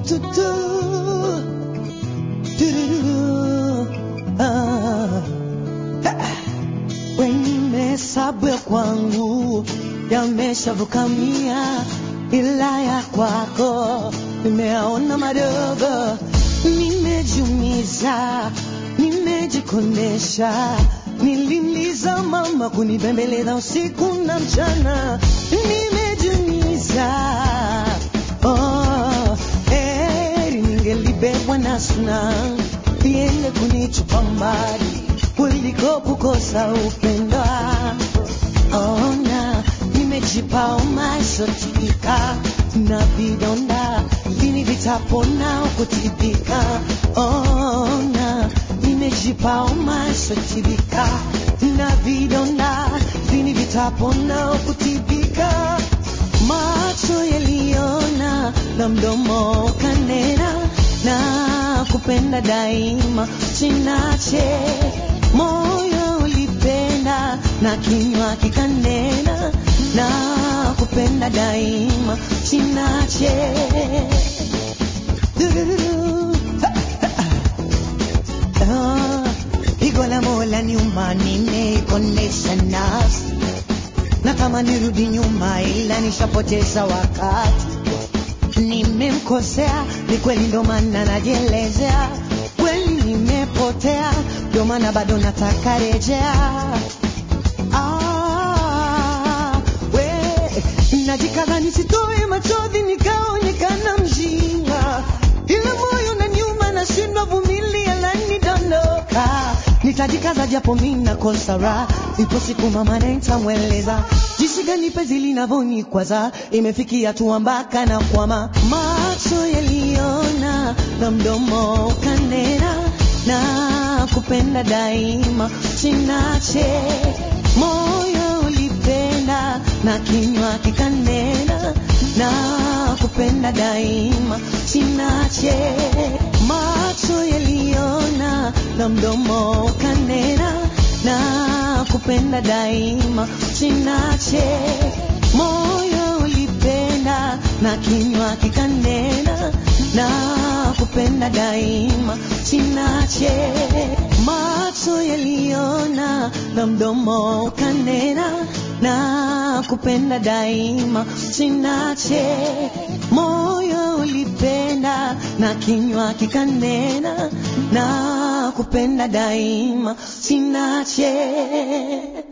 tu, tu. Du-du-du. Ah. Wengine hesabu ya kwangu yameshavuka mia, ila ya kwako nimeaona madogo. Nimejumiza, nimejikonesha, nilimliza mama kunibembeleza usiku na mchana, nimejumiza oh, heri ningelibebwa na suna iende kunichupa mbali kuliko kukosa upendo. Ona nimejipa umashotika na vidonda lini vitapona kutibika. Ona nimejipa umashotika na vidonda lini vitapona kutibika. Macho yaliona na mdomo kanena na kupenda daima sinache moyo ulipenda na kinywa kikanena na kupenda daima sinache Du-du-du-du. Ah, Pigo la mola nyuma nimeikonesha nafsi na kama nirudi nyuma ila nishapoteza wakati nimemkosea ni kweli ndo maana najielezea kweli nimepotea ndo maana bado nataka rejea ah, we najikaza nisitoe machozi nikaonekana mjinga ila moyo na nyuma nashindwa vumilia lanidondoka nitajikaza japo mi nakosa raha ipo siku mama nitamweleza jinsi gani penzi linavyonikwaza imefikia tu mpaka na kwama macho yaliona na mdomo kanena na kupenda daima sinache moyo ulipenda na kinywa kikanena na kupenda daima sinache macho yaliona na mdomo kanena na kupenda daima sinache moyo ulipenda na kinywa kikanena na kupenda daima sinache macho yaliona na mdomo kanena na kupenda daima sinache moyo ulipenda na kinywa kikanena na kupenda daima sinache